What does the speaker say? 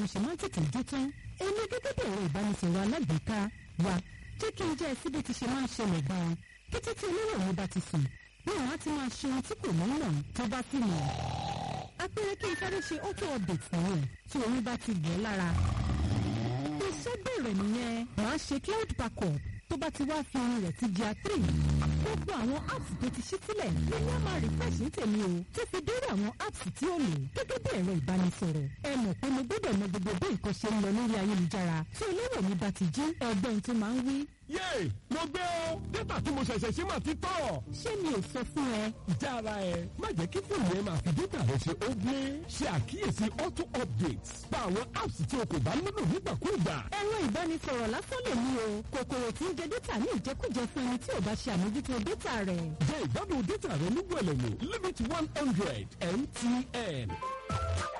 mo ṣe máa ń tètè dé tán èmi gẹ́gẹ́ bí ẹ̀rọ ìbánisọ̀rọ̀ alágbèéká wa jẹ́ kí n jẹ́ ẹ síbi tí ṣe máa ń ṣẹlẹ̀ gan-an kété tí olówó mi bá ti sùn bí wọ́n á ti máa ṣe ohun tí kò ní mọ̀ tó bá sì mọ̀ apẹ̀rẹ̀ kí n sáré ṣe auto update nìyẹn tí omi bá ti gbọ́ lára iṣẹ́ bẹ̀rẹ̀ nìyẹn màá ṣe cloud backup tó bá ti wá fi orin rẹ̀ ti di àtìrì gbogbo àwọn apps tó ti ṣí sílẹ̀ ló ní àmà refresh ní tèmi o tó fi dórí àwọn apps tí ó lò gẹ́gẹ́ bí ẹ̀rọ ìbánisọ̀rọ̀ ẹ mọ̀ pé mo gbọ́dọ̀ mọ gbogbo bí nǹkan ṣe ń lọ lórí ayélujára tí olówó mi bá ti jí ẹgbẹ́ tó máa ń wí. yéè mo gbé o dátà tí mo ṣẹ̀ṣẹ̀ ṣe máa ti tọ̀. ṣé mi ò sọ fún ẹ. jára ẹ má jẹ́ kí fóònù ẹ máa fi dátà rẹ ṣe ó gbé ṣe àkíyèsí auto updates pa àwọn apps tí o kò bá nílò nígbàkúùgbà. ẹ̀rọ ìbánisọ̀rọ̀ lásán lè mú o kòkòrò tí ń jẹ dátà ní ìjẹkújẹ fún ẹni tí ò bá ṣe àmójútó dátà rẹ̀. jẹ́ ìgbádùn dátà rẹ ní wẹ̀lẹ̀mú limit one hundred mtn.